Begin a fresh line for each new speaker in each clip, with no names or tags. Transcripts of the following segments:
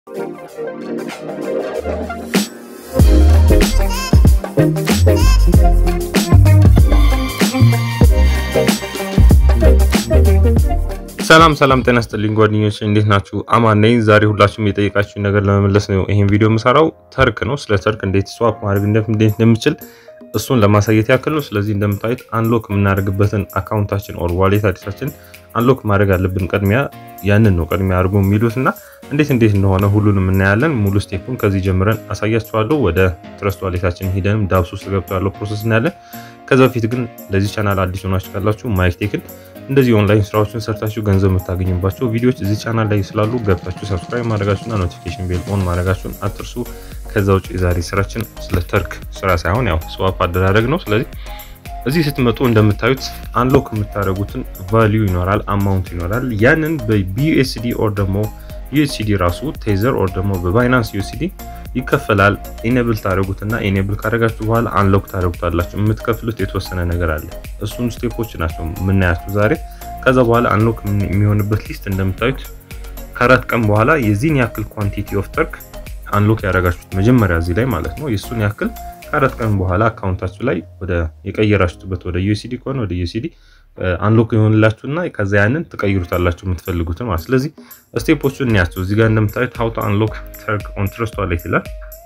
ሰላም ሰላም፣ ጤና ይስጥልኝ ጓደኞች፣ እንዴት ናችሁ? አማን ነኝ። ዛሬ ሁላችሁም የጠየቃችሁኝ ነገር ለመመለስ ነው ይሄን ቪዲዮ የምሰራው። ተርክ ነው። ስለ ተርክ እንዴት ስዋፕ ማድረግ እንዴት እንደምችል እሱን ለማሳየት ያክል ነው። ስለዚህ እንደምታዩት አንሎክ የምናደርግበትን አካውንታችን ኦር ዋሌት አዲሳችን አንሎክ ማድረግ አለብን። ቅድሚያ ያንን ነው ቅድሚያ አድርጎ የሚሉት እና እንዴት እንዴት እንደሆነ ሁሉንም እናያለን። ሙሉ ስቴፑን ከዚህ ጀምረን አሳያችኋለሁ። ወደ ትረስት ዋሌታችን ሂደንም ዳብስ ውስጥ ገብቶ ያለው ፕሮሰስ እናያለን። ከዛ በፊት ግን ለዚህ ቻናል አዲስ ሆናችሁ ካላችሁ ማይክቴክን እንደዚህ ኦንላይን ስራዎችን ሰርታችሁ ገንዘብ የምታገኙባቸው ቪዲዮዎች እዚህ ቻናል ላይ ስላሉ ገብታችሁ ሰብስክራይብ ማድረጋችሁና ኖቲፊኬሽን ቤል ኦን ማድረጋችሁን አትርሱ። ከዛ ውጭ የዛሬ ስራችን ስለ ተርክ ስራ ሳይሆን ያው ስዋፕ አደራረግ ነው። ስለዚህ እዚህ ስትመጡ እንደምታዩት አንሎክ የምታደርጉትን ቫሊዩ ይኖራል፣ አማውንት ይኖራል። ያንን በቢዩኤስዲ ኦር ደግሞ ዩኤስዲ ራሱ ቴዘር ኦር ደግሞ በባይናንስ ዩኤስዲ ይከፈላል። ኢኔብል ታደረጉትና ኢኔብል ካደረጋችሁ በኋላ አንሎክ ታደረጉታላችሁ። የምትከፍሉት የተወሰነ ነገር አለ። እሱን ስቴፖች ናቸው የምናያቸው ዛሬ። ከዛ በኋላ አንሎክ የሚሆንበት ሊስት እንደምታዩት ከአራት ቀን በኋላ የዚህን ያክል ኳንቲቲ ኦፍ ተርክ አንሎክ ያደረጋችሁት መጀመሪያ እዚህ ላይ ማለት ነው። የእሱን ያክል ከአራት ቀን በኋላ አካውንታችሁ ላይ ወደ የቀየራችሁበት ወደ ዩኤስዲ ከሆነ ወደ ዩኤስዲ አንሎክ የሆንላችሁና ከዛ ያንን ትቀይሩታላችሁ የምትፈልጉትን ማለት። ስለዚህ ስቴፖቹን እንያቸው። እዚህ ጋር እንደምታዩት ሀው ቱ አንሎክ ተርክ ኦን ትረስት ዋሌት ይላል።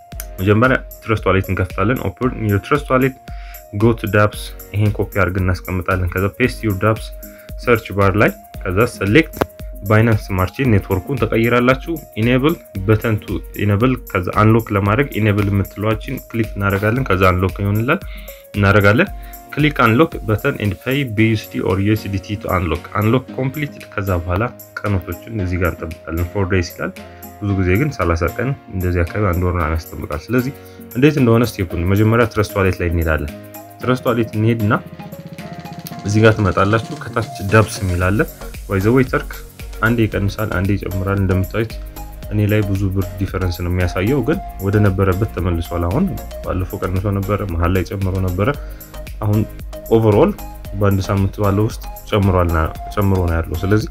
መጀመሪያ ትረስት ዋሌት እንከፍታለን። ኦፕን ዩር ትረስት ዋሌት ጎ ቱ ዳፕስ። ይሄን ኮፒ አድርገን እናስቀምጣለን። ከዛ ፔስት ዩር ዳፕስ ሰርች ባር ላይ ከዛ ሴሌክት ባይናንስ ስማርት ቼን ኔትወርኩን ተቀይራላችሁ። ኢኔብል በተን ቱ ኢኔብል ከዛ አንሎክ ለማድረግ ኢኔብል የምትለዋችን ክሊክ እናደርጋለን። ከዛ አንሎክ ይሆንላል እናደርጋለን። ክሊክ አንሎክ በተን ኤንድ ፔይ ቢዩስዲ ኦር ዩኤስዲቲ ቱ አንሎክ አንሎክ ኮምፕሊት። ከዛ በኋላ ቀኖቶችን እዚህ ጋር እንጠብቃለን። ፎር ዴይስ ይላል። ብዙ ጊዜ ግን 30 ቀን እንደዚህ አካባቢ አንድ ወር ያስጠብቃል። ስለዚህ እንዴት እንደሆነ ስቴፑን መጀመሪያ ትረስት ዋሌት ላይ እንሄዳለን። ትረስት ዋሌት እንሄድና እዚህ ጋር ትመጣላችሁ። ከታች ዳብስ የሚላለ ዋይዘወይ ተርክ አንዴ ይቀንሳል፣ አንዴ ይጨምራል። እንደምታዩት እኔ ላይ ብዙ ብር ዲፈረንስ ነው የሚያሳየው፣ ግን ወደ ነበረበት ተመልሷል። አሁን ባለፈው ቀንሶ ነበረ፣ መሀል ላይ ጨምሮ ነበረ። አሁን ኦቨርኦል በአንድ ሳምንት ባለው ውስጥ ጨምሮ ነው ያለው። ስለዚህ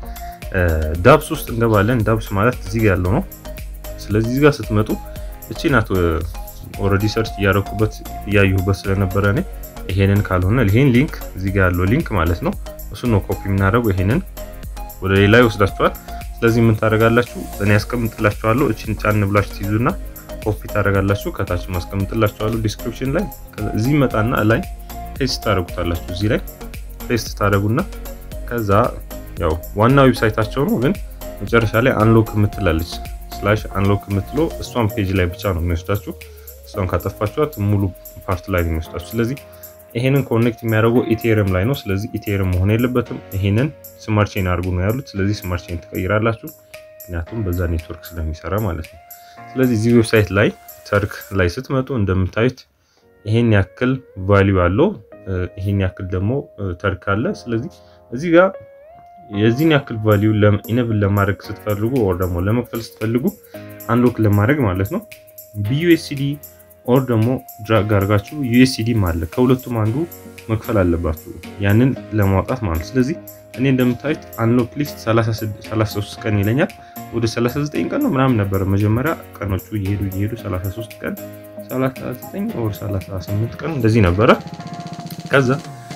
ዳብስ ውስጥ እንገባለን። ዳብስ ማለት እዚህ ጋር ያለው ነው። ስለዚህ እዚህ ጋር ስትመጡ እቺ ናት። ኦልሬዲ ሰርች እያደረኩበት እያየሁበት ስለነበረ እኔ ይሄንን ካልሆነ ይሄን ሊንክ እዚህ ጋር ያለው ሊንክ ማለት ነው እሱ ነው ኮፒ የምናደርገው ይሄንን ወደ ሌላ ይወስዳችኋል። ስለዚህ ምን ታደርጋላችሁ? እኔ ያስቀምጥላችኋለሁ። እቺን ጫን ብላችሁ ትይዙና ኮፒ ታደርጋላችሁ። ከታች ማስቀምጥላችኋለሁ ዲስክሪፕሽን ላይ። እዚህ መጣና ላይ ፔስት ታደርጉታላችሁ። እዚህ ላይ ፔስት ታደርጉና ከዛ ያው ዋና ዌብሳይታቸው ነው፣ ግን መጨረሻ ላይ አንሎክ የምትላለች ስላሽ አንሎክ የምትለው እሷን ፔጅ ላይ ብቻ ነው የሚወስዳችሁ። እሷን ካጠፋችኋት ሙሉ ፓርት ላይ ነው የሚወስዳችሁ። ስለዚህ ይሄንን ኮኔክት የሚያደርገው ኢቴሪየም ላይ ነው። ስለዚህ ኢቴሪየም መሆን የለበትም። ይሄንን ስማርት ቼን አድርጉ ነው ያሉት። ስለዚህ ስማርት ቼን ትቀይራላችሁ፣ ምክንያቱም በዛ ኔትወርክ ስለሚሰራ ማለት ነው። ስለዚህ እዚህ ዌብሳይት ላይ ተርክ ላይ ስትመጡ እንደምታዩት ይሄን ያክል ቫሊዩ አለው፣ ይሄን ያክል ደግሞ ተርክ አለ። ስለዚህ እዚህ ጋር የዚህን ያክል ቫሊዩ ኢነብል ለማድረግ ስትፈልጉ ወር ደግሞ ለመክፈል ስትፈልጉ አንሎክ ለማድረግ ማለት ነው ቢዩኤስዲ ኦር ደግሞ ድራግ አድርጋችሁ ዩኤስሲዲም አለ ከሁለቱም አንዱ መክፈል አለባችሁ ያንን ለማውጣት ማለት። ስለዚህ እኔ እንደምታዩት አንሎክ ሊስት 33 ቀን ይለኛል። ወደ 39 ቀን ነው ምናምን ነበረ መጀመሪያ ቀኖቹ እየሄዱ እየሄዱ 33 ቀን 39 ኦር 38 ቀን እንደዚህ ነበረ። ከዛ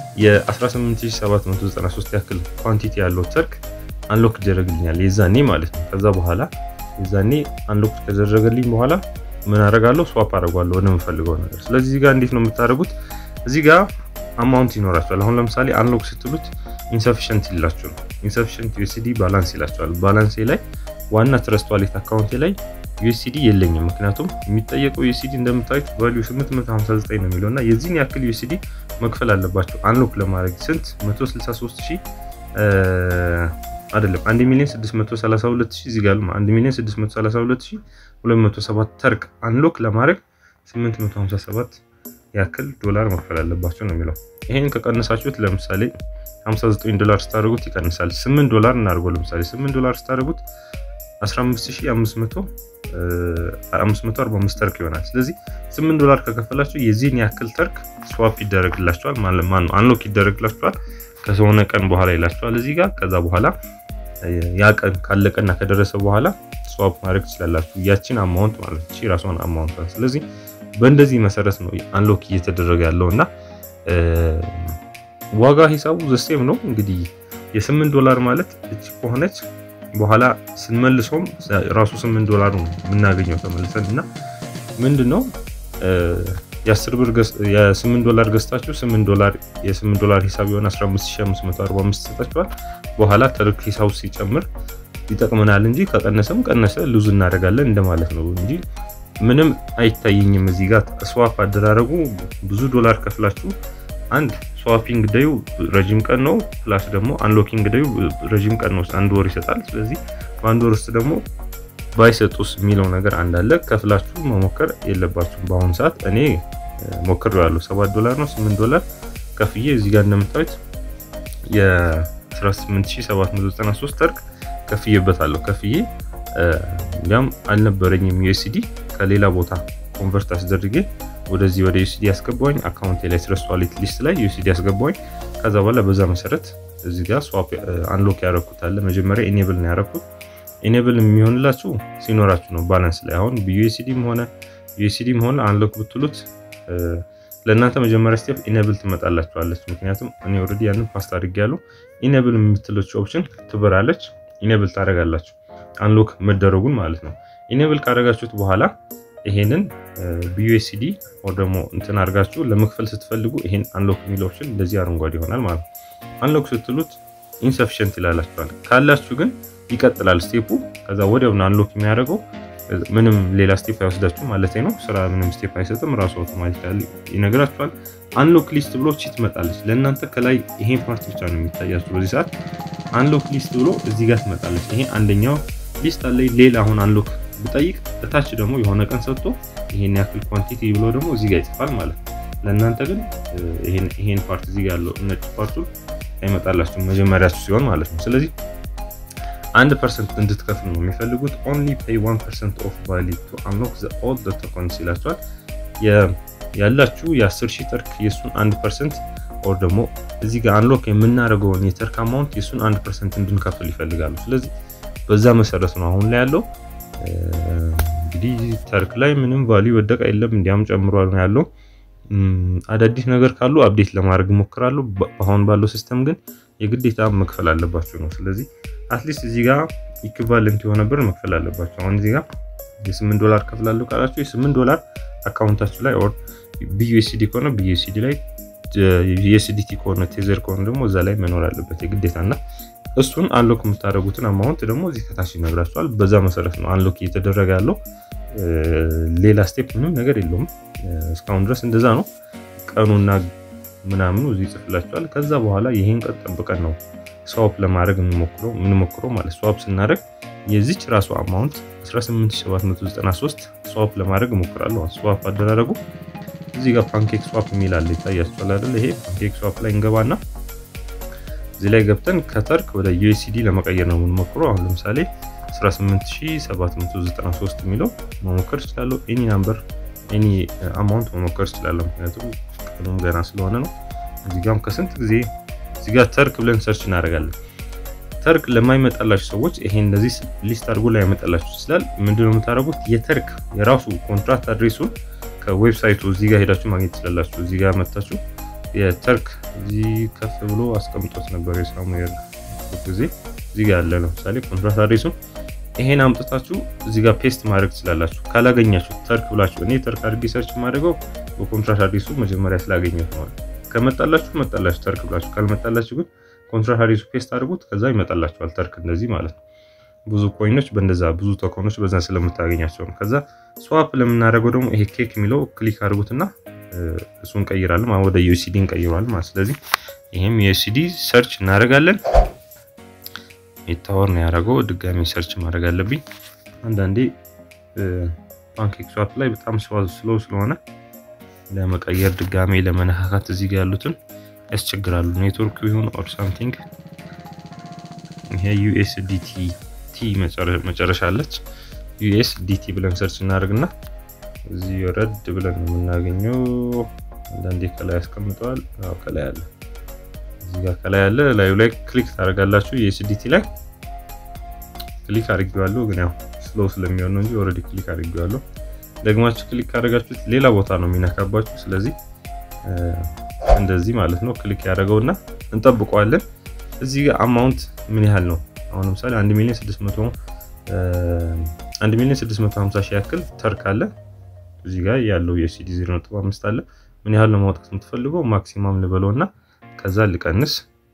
የ18793 ያክል ኳንቲቲ ያለው ተርክ አንሎክ ይደረግልኛል የዛኔ ማለት ነው። ከዛ በኋላ የዛኔ አንሎክ ከተደረገልኝ በኋላ ምን አደርጋለሁ? ስዋፕ አደርጓለሁ ወደ የምፈልገው ነገር። ስለዚህ እዚህ ጋር እንዴት ነው የምታደርጉት? እዚህ ጋር አማውንት ይኖራቸዋል። አሁን ለምሳሌ አንሎክ ስትሉት ኢንሰፊሽንት ይላችሁ ነው። ኢንሰፊሽንት ዩኤስዲ ባላንስ ይላቸዋል። ባላንሴ ላይ ዋና ትረስት ዋሌት አካውንቴ ላይ ዩኤስዲ የለኝም። ምክንያቱም የሚጠየቀው ዩኤስዲ እንደምታዩት ቫሊዩ 859 ነው የሚለው እና የዚህን ያክል ዩኤስዲ መክፈል አለባቸው አንሎክ ለማድረግ ስንት 163 ሺህ አይደለም 1 ሚሊዮን 632 ሺህ እዚህ ጋር 1 ሚሊዮን 632 ሺህ 207 ተርክ አንሎክ ለማድረግ 857 ያክል ዶላር መክፈል አለባቸው ነው የሚለው። ይሄን ከቀነሳችሁት ለምሳሌ 59 ዶላር ስታደርጉት ይቀንሳል። 8 ዶላር እናድርገው። ለምሳሌ 8 ዶላር ስታደርጉት 15545 ተርክ ይሆናል። ስለዚህ 8 ዶላር ከከፈላችሁ የዚህን ያክል ተርክ ስዋፕ ይደረግላችኋል ማለት ማን ነው አንሎክ ይደረግላችኋል ከሆነ ቀን በኋላ ይላችኋል እዚህ ጋር ከዛ በኋላ ያ ቀን ካለቀና ከደረሰ በኋላ ስዋፕ ማድረግ ትችላላችሁ። ያችን አማውንት ማለት እቺ ራሷን አማውንት። ስለዚህ በእንደዚህ መሰረት ነው አንሎክ እየተደረገ ያለው እና ዋጋ ሂሳቡ ዘሴም ነው እንግዲህ የስምንት ዶላር ማለት እቺ ከሆነች በኋላ ስንመልሰውም ራሱ ስምንት ዶላር ነው የምናገኘው ተመልሰን እና ምንድን ነው የአስር ብር የስምንት ዶላር ገዝታችሁ ስምንት ዶላር የስምንት ዶላር ሂሳብ የሆነ 15545 ይሰጣችኋል። በኋላ ተርክ ሂሳቡ ሲጨምር ይጠቅመናል እንጂ ከቀነሰም ቀነሰ ሉዝ እናደርጋለን እንደማለት ነው እንጂ ምንም አይታየኝም። እዚህ ጋር ስዋፕ አደራረጉ ብዙ ዶላር ከፍላችሁ አንድ ስዋፒንግ ደዩ ረጅም ቀን ነው፣ ፕላስ ደግሞ አንሎኪንግ ደዩ ረጅም ቀን ነው፣ አንድ ወር ይሰጣል። ስለዚህ በአንድ ወር ውስጥ ደግሞ ባይሰጡስ የሚለው ነገር አንዳለ ከፍላችሁ መሞከር የለባችሁም። በአሁኑ ሰዓት እኔ ሞክሬዋለሁ። ሰባት ዶላር ነው ስምንት ዶላር ከፍዬ እዚህ ጋር እንደምታዩት የ18793 ተርክ ከፍዬበታለሁ። ከፍዬ ያም አልነበረኝም ዩኤስዲ ከሌላ ቦታ ኮንቨርት አስደርጌ ወደዚህ ወደ ዩኤስዲ ያስገባኝ አካውንቴ ላይ ትረስት ዋሌት ሊስት ላይ ዩኤስዲ ያስገባኝ። ከዛ በኋላ በዛ መሰረት እዚህ ጋር ስዋፕ አንሎክ ያረኩት አለ። መጀመሪያ ኢኔብል ነው ያረኩት። ኢኔብል የሚሆንላችሁ ሲኖራችሁ ነው ባላንስ ላይ አሁን ዩኤስዲም ሆነ ዩኤስዲም ሆነ አንሎክ ብትሉት ለእናንተ መጀመሪያ ስቴፕ ኢኔብል ትመጣላችኋለች። ምክንያቱም እኔ ኦልሬዲ ያንን ፓስት አድርጌያለሁ። ኢኔብል የምትለች ኦፕሽን ትበራለች። ኢኔብል ታደርጋላችሁ አንሎክ መደረጉን ማለት ነው። ኢኔብል ካደረጋችሁት በኋላ ይሄንን በዩኤስዲ ወይ ደግሞ እንትን አድርጋችሁ ለመክፈል ስትፈልጉ ይሄን አንሎክ የሚል ኦፕሽን እንደዚህ አረንጓዴ ይሆናል ማለት ነው። አንሎክ ስትሉት ኢንሰፊሽንት ይላላችኋል። ካላችሁ ግን ይቀጥላል ስቴፑ። ከዛ ወዲያውኑ አንሎክ የሚያደርገው ምንም ሌላ ስቴፕ አይወስዳችሁ ማለት ነው። ስራ ምንም ስቴፕ አይሰጥም። ራሱ አውቶማቲካሊ ይነግራችኋል። አንሎክ ሊስት ብሎ ቺ ትመጣለች። ለእናንተ ከላይ ይሄን ፓርት ብቻ ነው የሚታያችሁ በዚህ ሰዓት። አንሎክ ሊስት ብሎ እዚህ ጋር ትመጣለች። ይሄ አንደኛው ሊስት አለ። ሌላ አሁን አንሎክ ብጠይቅ እታች ደግሞ የሆነ ቀን ሰጥቶ ይሄን ያክል ኳንቲቲ ብሎ ደግሞ እዚህ ጋር ይጽፋል ማለት ነው። ለእናንተ ግን ይሄን ፓርት እዚህ ጋር ያለው ነጭ ፓርቱ አይመጣላችሁም መጀመሪያችሁ ሲሆን ማለት ነው። ስለዚህ አንድ ፐርሰንት እንድትከፍሉ ነው የሚፈልጉት። ኦንሊ ፔይ ዋን ፐርሰንት ኦፍ ቫሊ ቱ አንሎክ ዘ ኦል ተኮንስ ይላቸዋል። ያላችሁ የአስር ሺህ ተርክ የእሱን አንድ ፐርሰንት ኦር ደግሞ እዚህ ጋር አንሎክ የምናደርገውን የተርክ አማውንት የእሱን አንድ ፐርሰንት እንድንከፍል ይፈልጋሉ። ስለዚህ በዛ መሰረት ነው አሁን ላይ ያለው። እንግዲህ ተርክ ላይ ምንም ቫሊዩ ወደቀ የለም እንዲያም ጨምሯል ነው ያለው። አዳዲስ ነገር ካሉ አፕዴት ለማድረግ እሞክራለሁ። አሁን ባለው ሲስተም ግን የግዴታ መክፈል አለባችሁ ነው። ስለዚህ አትሊስት እዚህ ጋር ኢኩቫለንት የሆነ ብር መክፈል አለባቸው። አሁን እዚህ ጋር የስምንት ዶላር ከፍላለሁ ካላችሁ የስምንት ዶላር አካውንታችሁ ላይ ኦር ቢዩኤስዲ ከሆነ ቢዩኤስዲ ላይ ዩኤስዲቲ ከሆነ ቴዘር ከሆነ ደግሞ እዛ ላይ መኖር አለበት የግዴታ እና እሱን አንሎክ የምታደርጉትን አማውንት ደግሞ እዚህ ከታች ይነግራችኋል። በዛ መሰረት ነው አንሎክ እየተደረገ ያለው። ሌላ ስቴፕ ምንም ነገር የለውም። እስካሁን ድረስ እንደዛ ነው። ቀኑና ምናምኑ እዚህ ይጽፍላችኋል። ከዛ በኋላ ይሄን ቀን ጠብቀን ነው ስዋፕ ለማድረግ የምንሞክረው የምንሞክረው ማለት ስዋፕ ስናደርግ የዚች ራሱ አማውንት 18793 ስዋፕ ለማድረግ እሞክራለሁ። ስዋፕ አደራረጉ እዚህ ጋር ፓንኬክ ስዋፕ የሚል አለ ይታያችኋል አይደል? ይሄ ፓንኬክ ስዋፕ ላይ እንገባና እዚህ ላይ ገብተን ከተርክ ወደ ዩኤስዲ ለመቀየር ነው የምንሞክረው። አሁን ለምሳሌ 18793 የሚለው መሞከር እችላለሁ። ኤኒ ናምበር ኤኒ አማውንት መሞከር እችላለሁ። ምክንያቱም ቀኑም ገና ስለሆነ ነው። እዚህ ጋርም ከስንት ጊዜ እዚህ ጋር ተርክ ብለን ሰርች እናደርጋለን። ተርክ ለማይመጣላችሁ ሰዎች ይሄን እንደዚህ ሊስት አድርጎ ላይ ያመጣላችሁ ይችላል። ምንድነው የምታደርጉት? የተርክ የራሱ ኮንትራክት አድሬሱን ከዌብሳይቱ እዚህ ጋር ሄዳችሁ ማግኘት ትችላላችሁ። እዚህ ጋር መታችሁ የተርክ እዚህ ከፍ ብሎ አስቀምጦት ነበር የሳሙኤል ጊዜ እዚህ ጋር ያለ ለምሳሌ ኮንትራክት አድሬሱን ይሄን አምጥታችሁ እዚህ ጋር ፔስት ማድረግ ትችላላችሁ። ካላገኛችሁ ተርክ ብላችሁ እኔ ተርክ አድርጌ ሰርች የማደርገው በኮንትራክት አድሬሱ መጀመሪያ ስላገኘት ነው። ከመጣላችሁ መጣላችሁ ተርክ ብላችሁ ካልመጣላችሁ ግን ኮንትራት አድሬሱ ፔስት አድርጉት። ከዛ ይመጣላችኋል ተርክ እንደዚህ ማለት ነው። ብዙ ኮይኖች በእንደዛ ብዙ ቶኮኖች በዛ ስለምታገኛቸው ነው። ከዛ ስዋፕ ለምናደርገው ደግሞ ይሄ ኬክ የሚለው ክሊክ አድርጉትና እሱን እንቀይራለን ወደ ዩኤስዲ እንቀይረዋለን ማለት ስለዚህ ይሄም ዩኤስዲ ሰርች እናደርጋለን። የታወር ነው ያደረገው ድጋሚ ሰርች ማድረግ አለብኝ። አንዳንዴ ፓንኬክ ስዋፕ ላይ በጣም ስሎ ስለሆነ ለመቀየር ድጋሜ ለመነካካት እዚህ ጋር ያሉትን ያስቸግራሉ። ኔትወርክ ይሁን ኦር ሳምቲንግ። ይሄ ዩኤስዲቲ ቲ መጨረሻ አለች። ዩኤስዲቲ ብለን ሰርች እናደርግና እዚህ ረድ ብለን የምናገኘው አንዳንዴ ከላይ ያስቀምጠዋል። ከላይ አለ፣ እዚህ ጋር ከላይ አለ። ላዩ ላይ ክሊክ ታደርጋላችሁ ዩኤስዲቲ ላይ። ክሊክ አድርጌዋለሁ፣ ግን ያው ስሎ ስለሚሆን ነው እንጂ ኦልሬዲ ክሊክ አድርጌዋለሁ። ደግማችሁ ክሊክ ካደረጋችሁት ሌላ ቦታ ነው የሚነካባችሁ። ስለዚህ እንደዚህ ማለት ነው ክሊክ ያደረገውና እንጠብቀዋለን። እዚህ ጋር አማውንት ምን ያህል ነው? አሁን ለምሳሌ 1 ሚሊዮን 600 1 ሚሊዮን 650 ሺህ ያክል ተርክ አለ። እዚህ ጋር ያለው የሲዲ 0.5 አለ። ምን ያህል ነው ማውጣት የምትፈልገው? ማክሲማም ልበለው እና ከዛ ልቀንስ።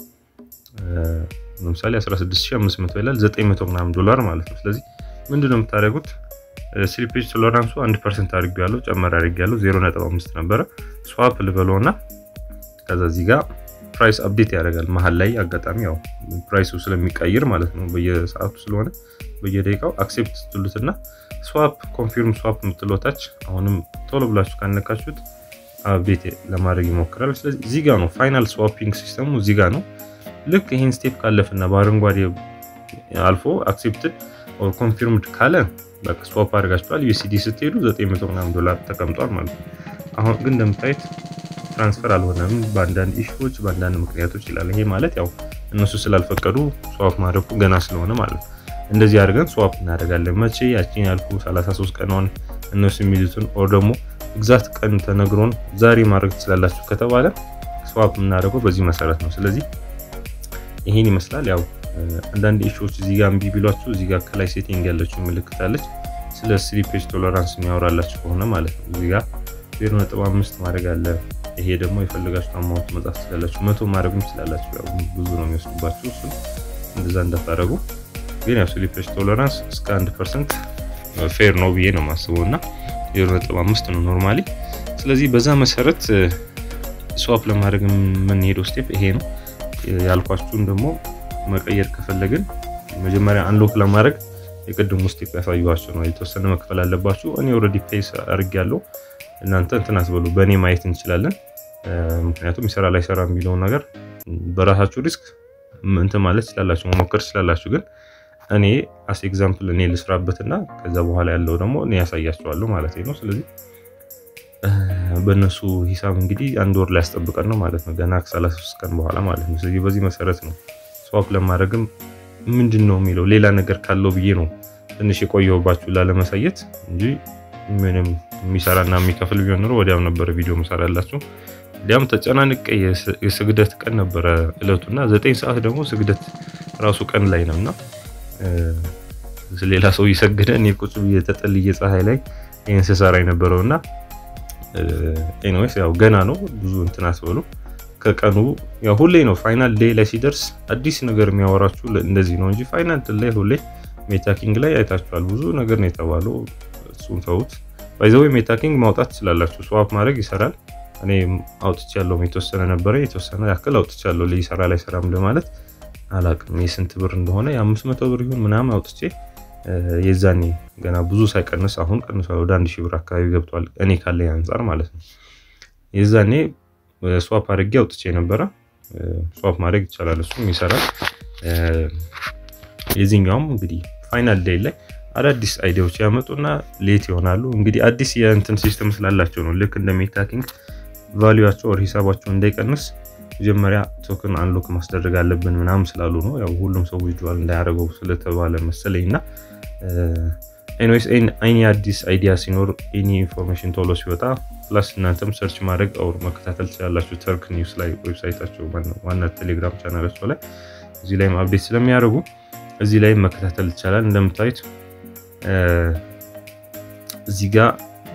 ለምሳሌ 16500 ይላል 900 ምናምን ዶላር ማለት ነው። ስለዚህ ምንድነው የምታደርጉት? ስሊፔጅ ቶለራንሱ 1% አድርጌያለሁ፣ ጨመር አድርጌያለሁ 0.5 ነበረ። ስዋፕ ልበለው እና ከዛ እዚህ ጋር ፕራይስ አፕዴት ያደርጋል መሀል ላይ አጋጣሚ ያው ፕራይሱ ስለሚቀይር ማለት ነው በየሰዓቱ ስለሆነ በየደቂቃው አክሴፕት ስትሉትና ስዋፕ ኮንፊርም ስዋፕ የምትሎታች አሁንም ቶሎ ብላችሁ ካነካችሁት አፕዴት ለማድረግ ይሞክራል። ስለዚህ እዚህ ጋር ነው ፋይናል ስዋፒንግ ሲስተሙ እዚህ ጋር ነው። ልክ ይህን ስቴፕ ካለፍና በአረንጓዴ አልፎ አክሴፕትድ ኦር ኮንፊርምድ ካለ በቃ ስዋፕ አድርጋችኋል። ዩኤስዲ ስትሄዱ 900 ምናምን ዶላር ተቀምጧል ማለት ነው። አሁን ግን እንደምታዩት ትራንስፈር አልሆነም በአንዳንድ ኢሹዎች በአንዳንድ ምክንያቶች ይላል። ይሄ ማለት ያው እነሱ ስላልፈቀዱ ስዋፕ ማድረጉ ገና ስለሆነ ማለት ነው። እንደዚህ አድርገን ስዋፕ እናደርጋለን። መቼ ያቺን ያልኩ 33 ቀኗን እነሱ የሚሉትን ኦር ደግሞ ግዛት ቀን ተነግሮን ዛሬ ማድረግ ትችላላችሁ ከተባለ ስዋፕ የምናደርገው በዚህ መሰረት ነው። ስለዚህ ይሄን ይመስላል። ያው አንዳንድ ኢሹዎች እዚህ ጋር እምቢ ቢሏችሁ እዚህ ጋር ከላይ ሴቲንግ ያለችው ምልክታለች ስለ ስሊፔጅ ቶለራንስ የሚያወራላችሁ ከሆነ ማለት ነው። እዚህ ጋር 0.5 ማድረግ አለ። ይሄ ደግሞ የፈለጋችሁ አማውንት መጻፍ ትችላላችሁ። መቶ ማድረግም ትችላላችሁ። ያው ብዙ ነው የሚወስዱባችሁ። እሱ እንደዛ እንዳታደረጉ። ግን ያው ስሊፔጅ ቶለራንስ እስከ 1% ፌር ነው ብዬ ነው የማስበው እና 0.5 ነው ኖርማሊ። ስለዚህ በዛ መሰረት ስዋፕ ለማድረግ የምንሄደው ስቴፕ ይሄ ነው። ያልኳችሁን ደግሞ መቀየር ከፈለግን መጀመሪያ አንሎክ ለማድረግ የቅድሙ ስቴፕ ያሳዩዋችሁ ነው። የተወሰነ መክፈል አለባችሁ። እኔ ኦልሬዲ ፔስ አድርጌያለሁ። እናንተ እንትን አስበሉ፣ በእኔ ማየት እንችላለን። ምክንያቱም ይሰራ ላይ ሰራ የሚለውን ነገር በራሳችሁ ሪስክ እንትን ማለት ትችላላችሁ፣ መሞከር ትችላላችሁ። ግን እኔ አስ ኤግዛምፕል እኔ ልስራበትና ከዛ በኋላ ያለው ደግሞ እኔ ያሳያቸዋለሁ ማለት ነው። ስለዚህ በእነሱ ሂሳብ እንግዲህ አንድ ወር ላይ ያስጠብቀን ነው ማለት ነው፣ ገና ከ33 ቀን በኋላ ማለት ነው። ስለዚህ በዚህ መሰረት ነው ስዋፕ ለማድረግም ምንድን ነው የሚለው ሌላ ነገር ካለው ብዬ ነው ትንሽ የቆየሁባችሁ ላለመሳየት እንጂ ምንም የሚሰራና የሚከፍል ቢሆን ኖሮ ወዲያው ነበረ ቪዲዮ መሰራላችሁ። እንዲያም ተጨናንቄ የስግደት ቀን ነበረ እለቱና ዘጠኝ ሰዓት ደግሞ ስግደት ራሱ ቀን ላይ ነው እና ሌላ ሰው እየሰገደ እኔ ቁጭ ብዬ ተጠልዬ ፀሐይ ላይ ይህን ስሰራ የነበረው እና ኤኒዌይስ ያው ገና ነው ብዙ እንትን አስበሉ። ከቀኑ ያው ሁሌ ነው ፋይናል ዴይ ላይ ሲደርስ አዲስ ነገር የሚያወራችሁ እንደዚህ ነው እንጂ ፋይናል ላይ ሁሌ ሜታኪንግ ላይ አይታችኋል። ብዙ ነገር ነው የተባለው። እሱን ተውት። ባይዘዌ ሜታኪንግ ማውጣት ትችላላችሁ። ስዋፕ ማድረግ ይሰራል። እኔ አውጥቼ ያለው የተወሰነ ነበረ የተወሰነ ያክል አውጥቼ ያለው ሊሰራ ላይ ሰራም ለማለት አላቅም የስንት ብር እንደሆነ የአምስት መቶ ብር ይሁን ምናምን አውጥቼ የዛኔ ገና ብዙ ሳይቀንስ አሁን ቀንሷል። ወደ አንድ ሺህ ብር አካባቢ ገብቷል። እኔ ካለኝ አንጻር ማለት ነው። የዛኔ ስዋፕ አድርጌ አውጥቼ ነበረ። ስዋፕ ማድረግ ይቻላል፣ እሱም ይሰራል። የዚህኛውም እንግዲህ ፋይናል ዴይ ላይ አዳዲስ አይዲያዎች ያመጡና ሌት ይሆናሉ። እንግዲህ አዲስ የእንትን ሲስተም ስላላቸው ነው። ልክ እንደ ሜታኪንግ ቫሊዩቸው ወር ሂሳባቸው እንዳይቀንስ መጀመሪያ ቶክን አንሎክ ማስደረግ አለብን ምናምን ስላሉ ነው። ያው ሁሉም ሰው ዊድዋል እንዳያደርገው ስለተባለ መሰለኝ እና ኤኒዌይስ አይኒ አዲስ አይዲያ ሲኖር ኤኒ ኢንፎርሜሽን ቶሎ ሲወጣ ፕላስ እናንተም ሰርች ማድረግ አውር መከታተል ትችላላችሁ። ተርክ ኒውስ ላይ ዌብሳይታቸው ዋና ቴሌግራም ቻናላቸው ላይ እዚህ ላይም አፕዴት ስለሚያደርጉ እዚህ ላይም መከታተል ይቻላል። እንደምታዩት እዚህ ጋር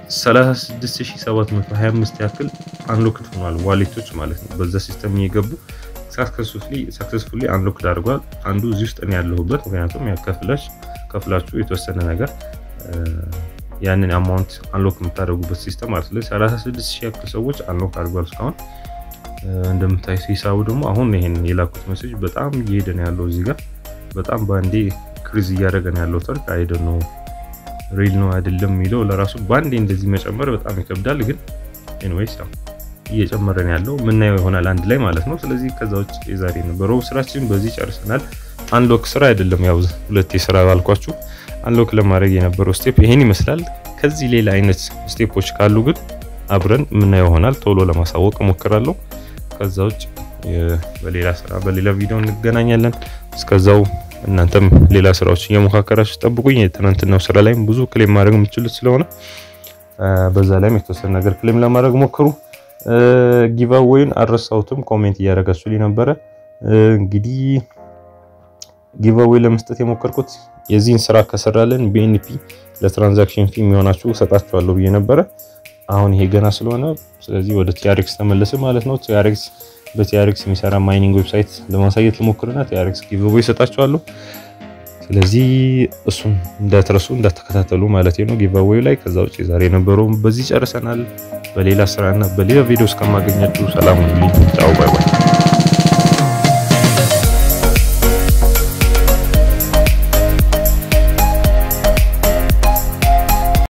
36725 ያክል አንሎክድ ሆኗል ዋሌቶች ማለት ነው። በዛ ሲስተም እየገቡ ሳክሰስፉሊ አንሎክድ አድርጓል። አንዱ እዚህ ውስጥ እኔ ያለሁበት ምክንያቱም ያከፍላች ከፍላችሁ የተወሰነ ነገር ያንን አማውንት አንሎክ የምታደርጉበት ሲስተም ማለት ነው። 36 ሺህ ያክል ሰዎች አንሎክ አድርጓል እስካሁን። እንደምታዩት ሂሳቡ ደግሞ አሁን ይሄን የላኩት ሜሴጅ በጣም እየሄደ ነው ያለው እዚህ ጋር በጣም በአንዴ ክሪዝ እያደረገ ነው ያለው። ተርክ አይደ ነው ሪል ነው አይደለም የሚለው ለራሱ በአንዴ እንደዚህ መጨመር በጣም ይከብዳል። ግን ኤኒዌይስ ያው እየጨመረ ነው ያለው ምናየው ይሆናል አንድ ላይ ማለት ነው። ስለዚህ ከዛ ውጭ የዛሬ ነበረው ስራችን በዚህ ጨርሰናል። አንሎክ ስራ አይደለም ያው ሁለት የስራ ባልኳችሁ አንሎክ ለማድረግ የነበረው ስቴፕ ይሄን ይመስላል። ከዚህ ሌላ አይነት ስቴፖች ካሉ ግን አብረን የምናየው ይሆናል። ቶሎ ለማሳወቅ እሞክራለሁ። ከዛ ውጭ በሌላ ስራ በሌላ ቪዲዮ እንገናኛለን። እስከዛው እናንተም ሌላ ስራዎች እየሞካከራችሁ ጠብቁኝ። የትናንትናው ስራ ላይም ብዙ ክሌም ማድረግ የምችሉት ስለሆነ በዛ ላይም የተወሰነ ነገር ክሌም ለማድረግ ሞክሩ። ጊቫዌይን አልረሳሁትም፣ ኮሜንት እያደረጋችሁልኝ ነበረ። እንግዲህ ጊቫዌይ ለመስጠት የሞከርኩት የዚህን ስራ ከሰራልን ቢኤንፒ ለትራንዛክሽን ፊ የሚሆናችሁ እሰጣችኋለሁ ብዬ ነበረ። አሁን ይሄ ገና ስለሆነ ስለዚህ ወደ ቲአርኤክስ ተመለስ ማለት ነው። ቲአርኤክስ በቲአርኤክስ የሚሰራ ማይኒንግ ዌብሳይት ለማሳየት ልሞክርና ቲአርኤክስ ጊቭዌይ እሰጣችኋለሁ። ስለዚህ እሱን እንዳትረሱ እንዳትከታተሉ ማለት ነው ጊቭዌይ ላይ። ከዛ ውጭ ዛሬ የነበረውን በዚህ ጨርሰናል። በሌላ ስራና በሌላ ቪዲዮ እስከማገኛችሁ ሰላም ሁኑልኝ። ጫው ባይ ባይ።